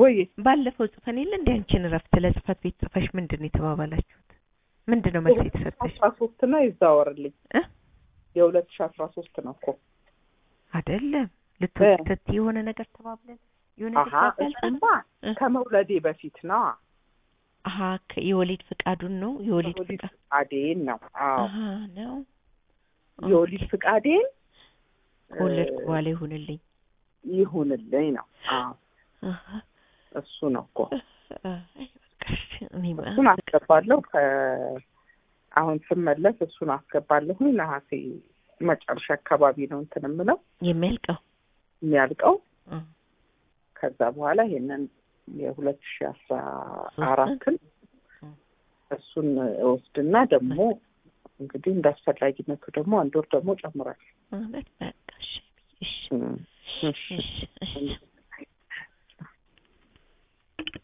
ወይ ባለፈው ጽፈን የለ እንደ አንቺን እረፍት ለጽህፈት ቤት ጽፈሽ ምንድን ነው የተባባላችሁት? ምንድን ነው መልስ የተሰጠሽ? አስራ ሶስት ነው ይዛወርልኝ እ? የሁለት ሺ አስራ ሶስት ነው እኮ አይደለም ልትወስደት የሆነ ነገር ተባብለን የሆነ አሀ ነገር እሱማ እ? ከመውለዴ በፊት ነው አሀ ከ- የወሊድ ፍቃዱን ነው የወሊድ የወሊድ ፍቃድ ፍቃዴን ነው አዎ አሀ ነው የወሊድ ኦኬ። ፍቃዴን ከወለድኩ እ፣ በኋላ ይሁንልኝ ይሁንልኝ ነው አዎ አሀ እሱ ነው እኮ አይ፣ በቃ እሺ፣ እኔማ እሱን አስገባለሁ ከ አሁን ስመለስ እሱን አስገባለሁኝ ነሐሴ መጨረሻ አካባቢ ነው እንትን የምለው የሚያልቀው የሚያልቀው እ፣ ከዛ በኋላ ይሄንን የሁለት ሺ አስራ አራትን እ። እሱን እወስድና ደግሞ እንግዲህ እንደ አስፈላጊነቱ ደግሞ አንድ ወር ደግሞ ጨምራል ማለት በቃ እሺ እሺ እም፣ እሺ እሺ እሺ